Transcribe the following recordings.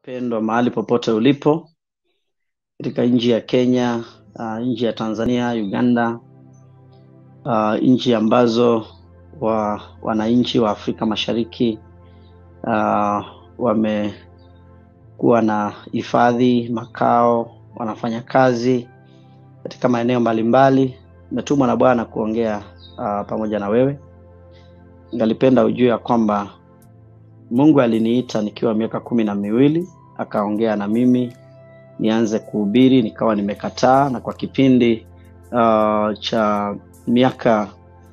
Wapendwa mahali popote ulipo katika nchi ya Kenya, uh, nchi ya Tanzania, Uganda, uh, nchi ambazo wa, wananchi wa Afrika Mashariki uh, wamekuwa na hifadhi, makao, wanafanya kazi katika maeneo mbalimbali. Nimetumwa na Bwana kuongea uh, pamoja na wewe. Ningalipenda ujue ya kwamba Mungu aliniita nikiwa miaka kumi na miwili akaongea na mimi nianze kuhubiri, nikawa nimekataa, na kwa kipindi uh, cha miaka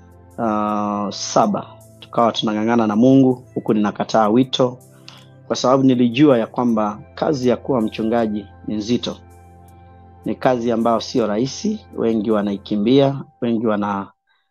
uh, saba tukawa tunang'ang'ana na Mungu huku ninakataa wito, kwa sababu nilijua ya kwamba kazi ya kuwa mchungaji ni nzito, ni kazi ambayo sio rahisi. Wengi wanaikimbia, wengi wana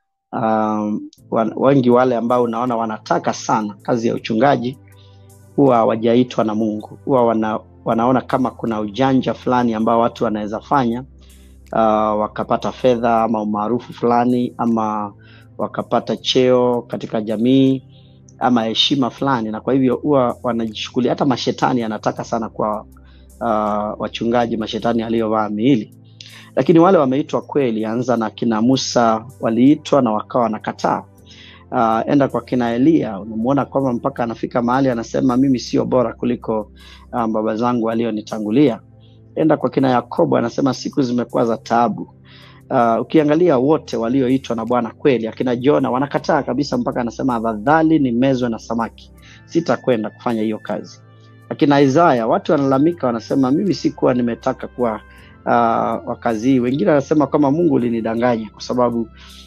um, wan, wengi wale ambao unaona wanataka sana kazi ya uchungaji huwa hawajaitwa na Mungu, huwa wana, wanaona kama kuna ujanja fulani ambao watu wanaweza fanya uh, wakapata fedha ama umaarufu fulani ama wakapata cheo katika jamii ama heshima fulani, na kwa hivyo huwa wanajichukulia. Hata mashetani anataka sana kwa uh, wachungaji, mashetani aliyovaa miili lakini wale wameitwa kweli, anza na kina Musa waliitwa na wakawa wanakataa. Uh, enda kwa kina Elia, unamuona kwamba mpaka anafika mahali anasema mimi sio bora kuliko uh, baba zangu walionitangulia. Enda kwa kina Yakobo, anasema siku zimekuwa za taabu. Uh, ukiangalia wote walioitwa na Bwana kweli, akina Jona wanakataa kabisa, mpaka anasema afadhali nimezwe na samaki, sitakwenda kufanya hiyo kazi. Akina Isaya, watu wanalalamika, wanasema mimi sikuwa nimetaka kuwa uh, wa kazi hii. Wengine wanasema kama Mungu ulinidanganya kwa sababu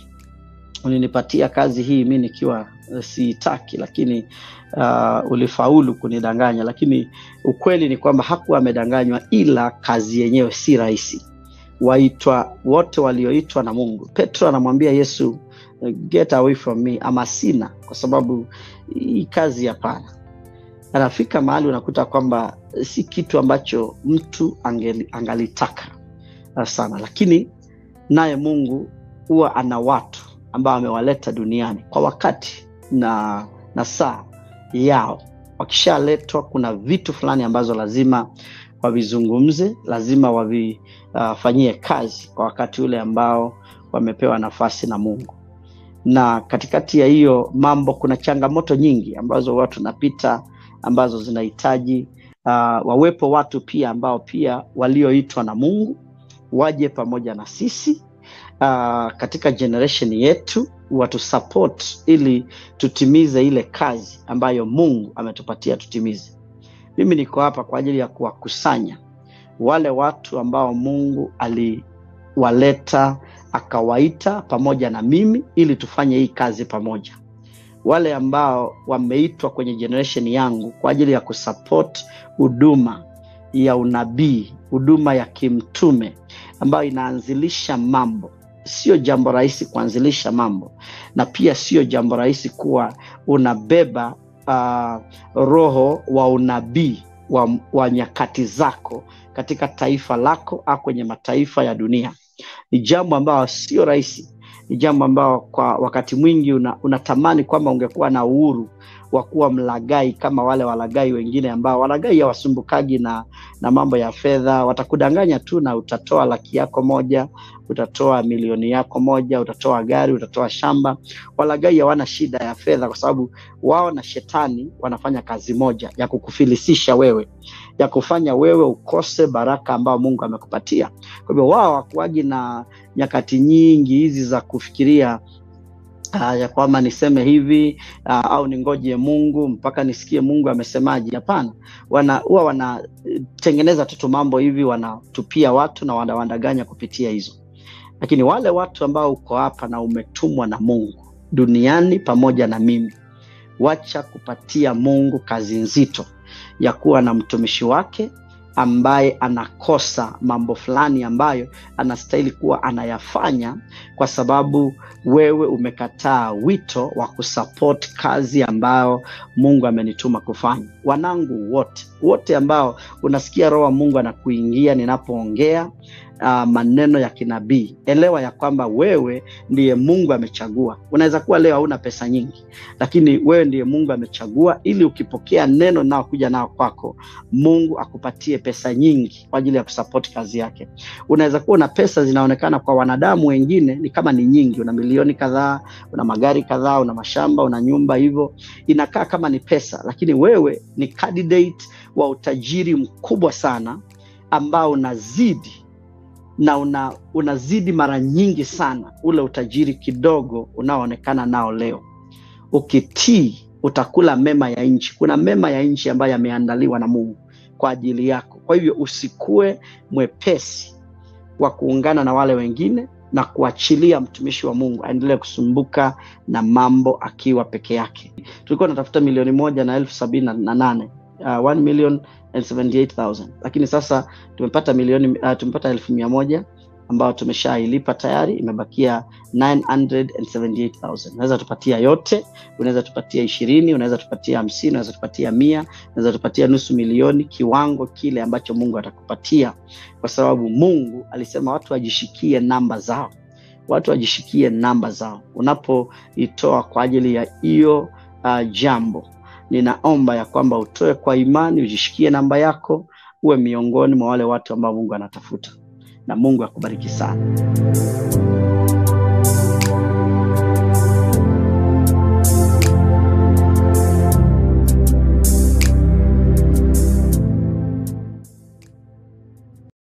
ulinipatia kazi hii mi nikiwa uh, siitaki, lakini uh, ulifaulu kunidanganya. Lakini ukweli ni kwamba hakuwa amedanganywa, ila kazi yenyewe si rahisi. Waitwa wote walioitwa na Mungu. Petro anamwambia Yesu, get away from me, ama sina, kwa sababu hii kazi hapana. Anafika mahali unakuta kwamba si kitu ambacho mtu angeli, angalitaka sana, lakini naye Mungu huwa ana watu ambao amewaleta duniani kwa wakati na, na saa yao. Wakishaletwa, kuna vitu fulani ambazo lazima wavizungumze, lazima wavifanyie uh, kazi kwa wakati ule ambao wamepewa nafasi na Mungu. Na katikati ya hiyo mambo kuna changamoto nyingi ambazo watu tunapita ambazo zinahitaji uh, wawepo watu pia ambao pia walioitwa na Mungu waje pamoja na sisi uh, katika generation yetu watu support ili tutimize ile kazi ambayo Mungu ametupatia tutimize. Mimi niko hapa kwa ajili ya kuwakusanya wale watu ambao Mungu aliwaleta akawaita pamoja na mimi ili tufanye hii kazi pamoja wale ambao wameitwa kwenye generation yangu kwa ajili ya kusupport huduma ya unabii, huduma ya kimtume ambayo inaanzilisha mambo. Sio jambo rahisi kuanzilisha mambo, na pia sio jambo rahisi kuwa unabeba uh, roho wa unabii wa, wa nyakati zako katika taifa lako au kwenye mataifa ya dunia. Ni jambo ambayo sio rahisi ni jambo ambao kwa wakati mwingi unatamani una kwamba ungekuwa na uhuru wa kuwa mlagai kama wale walagai wengine ambao walagai hawasumbukagi na, na mambo ya fedha. Watakudanganya tu na utatoa laki yako moja, utatoa milioni yako moja, utatoa gari, utatoa shamba. Walagai hawana shida ya fedha, kwa sababu wao na shetani wanafanya kazi moja ya kukufilisisha wewe, ya kufanya wewe ukose baraka ambayo Mungu amekupatia. Kwa hivyo wao hawakuwagi na nyakati nyingi hizi za kufikiria Uh, ya kwamba niseme hivi uh, au ningoje Mungu mpaka nisikie Mungu amesemaje. Hapana, wana huwa wanatengeneza tu mambo hivi, wanatupia watu na wanawandanganya kupitia hizo. Lakini wale watu ambao uko hapa na umetumwa na Mungu duniani pamoja na mimi, wacha kupatia Mungu kazi nzito ya kuwa na mtumishi wake ambaye anakosa mambo fulani ambayo anastahili kuwa anayafanya kwa sababu wewe umekataa wito wa kusupport kazi ambayo Mungu amenituma kufanya. Wanangu wote wote ambao unasikia roho wa Mungu anakuingia ninapoongea, uh, maneno ya kinabii elewa ya kwamba wewe ndiye mungu amechagua unaweza kuwa leo hauna pesa nyingi lakini wewe ndiye mungu amechagua ili ukipokea neno naokuja nao kwako mungu akupatie pesa nyingi kwa ajili ya kusapoti kazi yake unaweza kuwa una pesa zinaonekana kwa wanadamu wengine ni kama ni nyingi una milioni kadhaa una magari kadhaa una mashamba una nyumba hivyo inakaa kama ni pesa lakini wewe ni candidate wa utajiri mkubwa sana ambao unazidi na una, unazidi mara nyingi sana ule utajiri kidogo unaoonekana nao leo ukitii utakula mema ya nchi kuna mema ya nchi ambayo yameandaliwa na mungu kwa ajili yako kwa hivyo usikue mwepesi wa kuungana na wale wengine na kuachilia mtumishi wa mungu aendelee kusumbuka na mambo akiwa peke yake tulikuwa tunatafuta milioni moja na elfu sabini na nane uh, 1 million and 78,000 lakini sasa tumepata milioni uh, tumepata elfu mia moja ambayo tumeshailipa tayari imebakia 978,000 unaweza tupatia yote unaweza tupatia ishirini unaweza tupatia hamsini unaweza tupatia mia unaweza tupatia nusu milioni kiwango kile ambacho mungu atakupatia kwa sababu mungu alisema watu wajishikie namba zao watu wajishikie namba zao unapoitoa kwa ajili ya hiyo uh, jambo ninaomba ya kwamba utoe kwa imani ujishikie namba yako uwe miongoni mwa wale watu ambao mungu anatafuta na mungu akubariki sana